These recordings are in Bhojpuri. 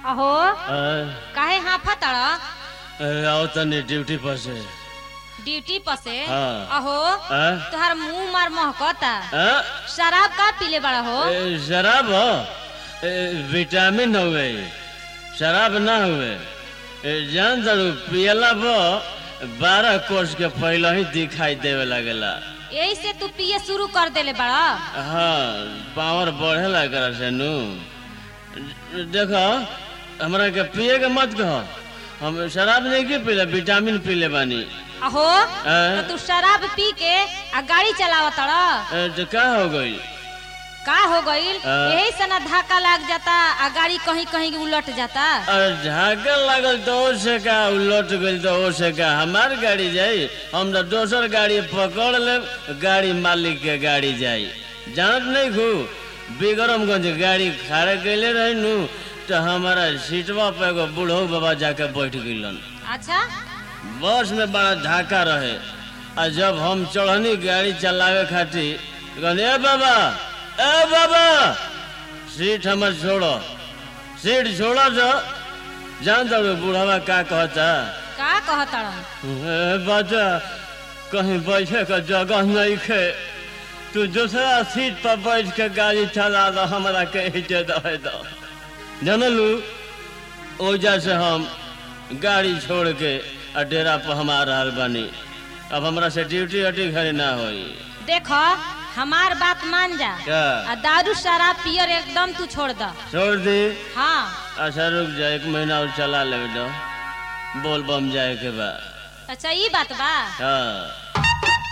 अहो अ, काहे हाफा तड़ अरे आओ तनी ड्यूटी पर से ड्यूटी पर से हाँ। अहो अ? तुहार मुंह मार महकता अ? शराब का पीले बड़ा हो ए, शराब हो ए, विटामिन हुए शराब ना हुए ए, जान दरू पियला बो बारह कोर्स के पहले ही दिखाई देवे लगेला यही से तू पिए शुरू कर देले बड़ा हाँ पावर बढ़े लगा से नु देखो हमरा के पिए के मत कहो हम शराब नहीं के पीले विटामिन पीले बानी अहो अ? तो तू शराब पी के आ गाड़ी चलावत तड़ ए, तो का हो गई का हो गईल अ? यही से ना धक्का लग जाता आ गाड़ी कहीं कहीं उलट जाता और झाका लागल तो ओ से का उलट गई तो ओ से का हमार गाड़ी जाई हम तो दोसर गाड़ी पकड़ ले गाड़ी मालिक के गाड़ी जाई जानत नहीं खू बिगरमगंज गाड़ी खड़े कैले रही नु तो हमारा सीटवा पे एगो बूढ़ो बाबा जाके बैठ गइलन अच्छा बस में बड़ा धाका रहे आ जब हम चढ़नी गाड़ी चलावे खातिर कहनी ए बाबा ए बाबा सीट हमर छोड़ो सीट छोड़ो जो जान दो बूढ़वा का कहता का कहतड़ ए बाजा कहीं बैठे का जगह नहीं खे तू दूसरा सीट पर बैठ के गाड़ी चला दो हमरा कहीं दे दे दो जानलू ओजा से हम गाड़ी छोड़ के आ डेरा पर हम आ रहल बानी अब हमरा से ड्यूटी उटी घरे ना होई देखो हमार बात मान जा क्या आ दारू शराब पियर एकदम तू छोड़ द छोड़ दी हाँ अच्छा रुक जा एक महीना और चला ले दो बोल बम जाए के बाद अच्छा ई बात बा हाँ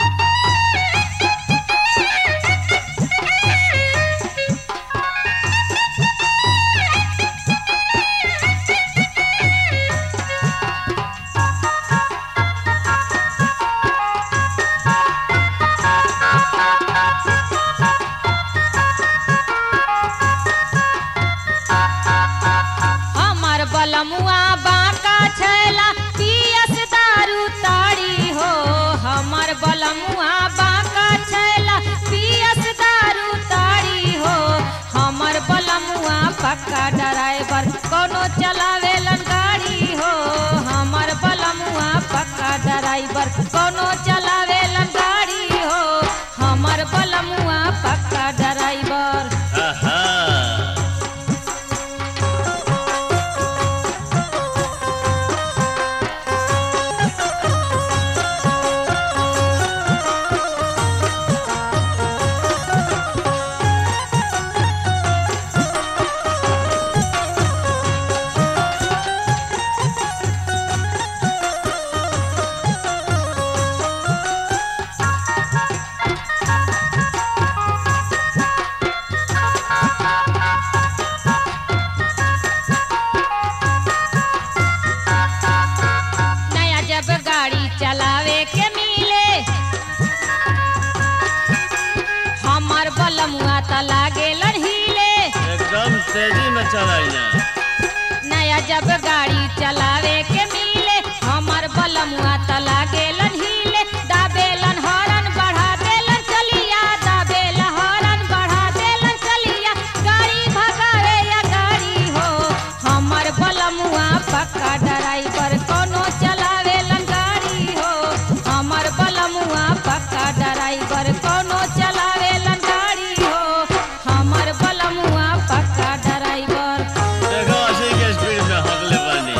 हमर बलमुआ बांका छैला पियस दारू ताड़ी हो हमर बलमुआ बांका छैला पियस दारू ताड़ी हो हमर बलमुआ पक्का ड्राइवर कोनो चलावेलन गाड़ी हो हमर बलमुआ पक्का ड्राइवर कोनो चलावेलन गाड़ी हो हमर बलमुआ पक्का ड्राइवर आहा नया जब गाड़ी चलावे के मिले हमर बलमुआ त लागे हिले एकदम तेजी में चलाई ना नया जब गाड़ी चलावे के मिले हमर बलमुआ त लागे हिले दाबेलन हॉर्न बढ़ा देलन चलिया दाबेला हॉर्न बढ़ा देलन चलिया गाड़ी भगावे या गाड़ी हो हमर बलमुआ पक्का ड्राइवर कोनो चलावेलन गाड़ी हो हमर बलमुआ पक्का ड्राइवर कोनो चलावेलन गाड़ी हो हमर बलमुआ पक्का ड्राइवर देखो अस्सी के स्पीड में हगले बानी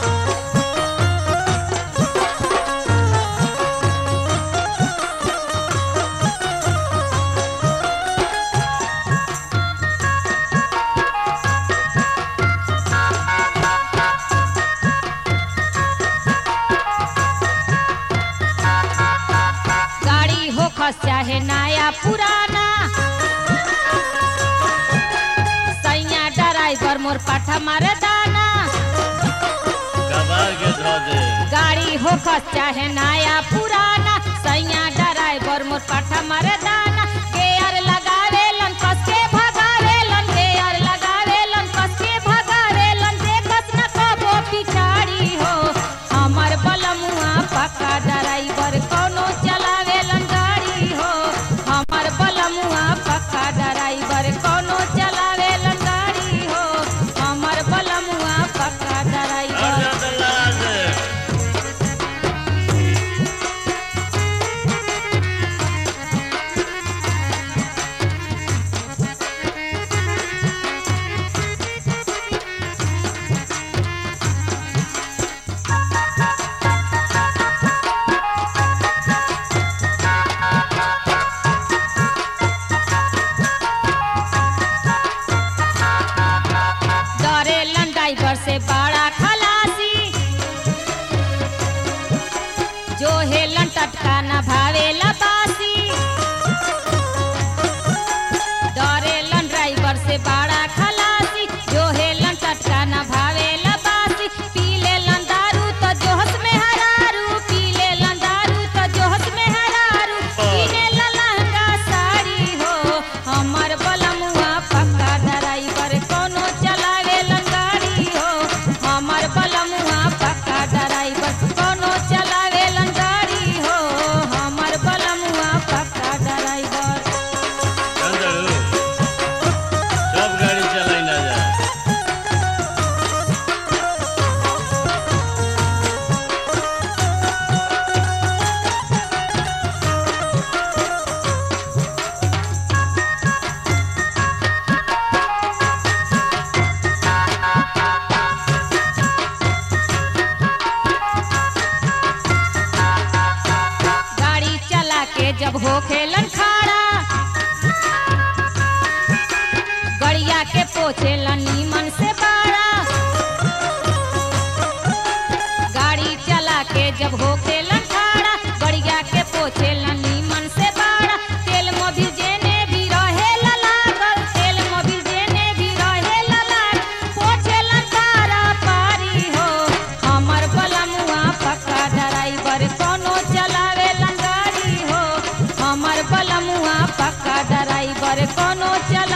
गाड़ी हो खस चाहे नया पुराना सैया ड्राइवर मोर पाठा मारे दाना कबार के धो दे गाड़ी हो खस चाहे नया पुराना सैया ड्राइवर मोर पाठा मारे दाना गेयर लगावेलन कस के भगावेलन गेयर लगावेलन कस के भगावेलन देखत न कबो पिछाड़ी हो हमर बलमुआ पक्का ड्राइवर कोनो चलावेलन गाड़ी हो हमर बलमुआ पक्का ड्राइवर कोनो चलावेलन गाड़ी हो हमर बलमुआ पोछेला नीमन से बाड़ा गाड़ी चला के जब होके लठाड़ा गड़िया के पोछेला नीमन से बाड़ा तेल मोबिल जेने भी रहे लागल तेल मोबिल जेने भी रहे लागल पोछेला सारा पारी हो हमर बलमुआ पक्का ड्राइवर कोनो चलावे गाड़ी हो हमर बलमुआ पक्का ड्राइवर कोनो चला